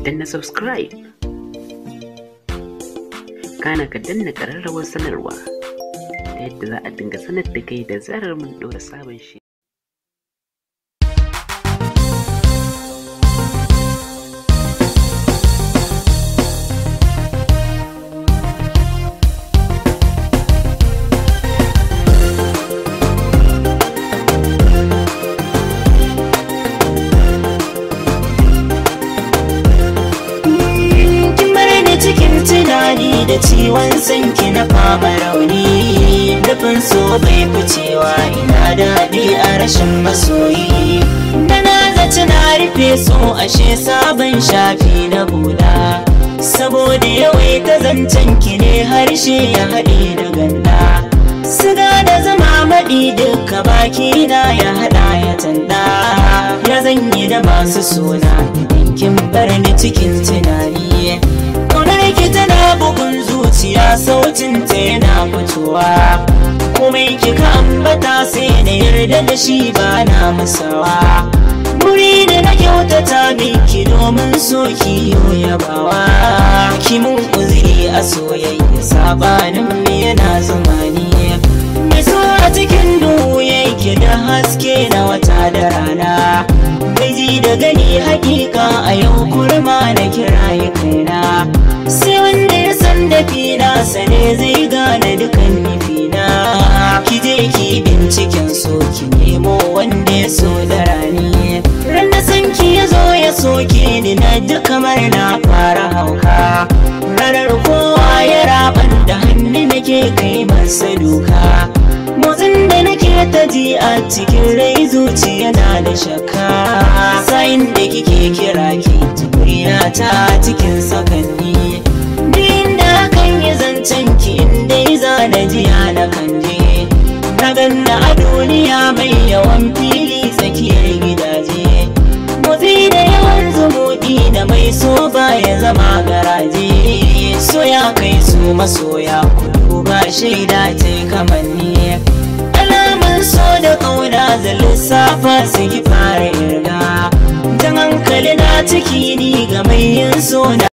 danna subscribe kana ka danna ƙararrawar sanarwa ta yadda za a dinga sanar da kai da zarar mun ɗora sabon shi cikin tunani da ciwon sanki na fama rauni dafin so bai ficewa ina daɗi a rashin masoyi da na zaci na rufe so ashe sabon shafi na bula saboda yawai ta zancen ki ne harshe ya haɗe da ganda siga da zama maɗi duka baki na ya haɗa ya tanda ya zanyi da masu suna idan kin bar ni cikin tunani ki tana bugun zuciya sautin ta yana fitowa komai kika ambata sai na yarda da shi ba na musawa muri da na kyautata miki domin so ki yabawa ki mun uzuri a soyayya sabanin me yana zamani mai so a cikin duhu yake da haske na wata da rana bai ji da gani hakika a yau kurma na kiraye kaina sai wanda ya san da fina sane zai gane dukan nufina ki je ki binciken so ki nemo wanda ya so da rani ran da san ki ya zo ya soke ni na duk kamar na fara hauka ranar kowa ya raban da hannu nake kai masa duka motsin da nake ta ji a cikin rai zuciya na da shakka sayin da kike kira ki tukuriya ta cikin sakanni kan yi zancen ki inda za na jiya na kanje na ganna a duniya mai yawan fili tsakiyar gidaje motsi da yawan zumuɗi da mai so ya zama garaje so ya kai su masoya kudu ba shaida ta kamanni alamun so da ƙauna da lissafa su ki fara irga jan hankali na ciki ni ga mai yin so na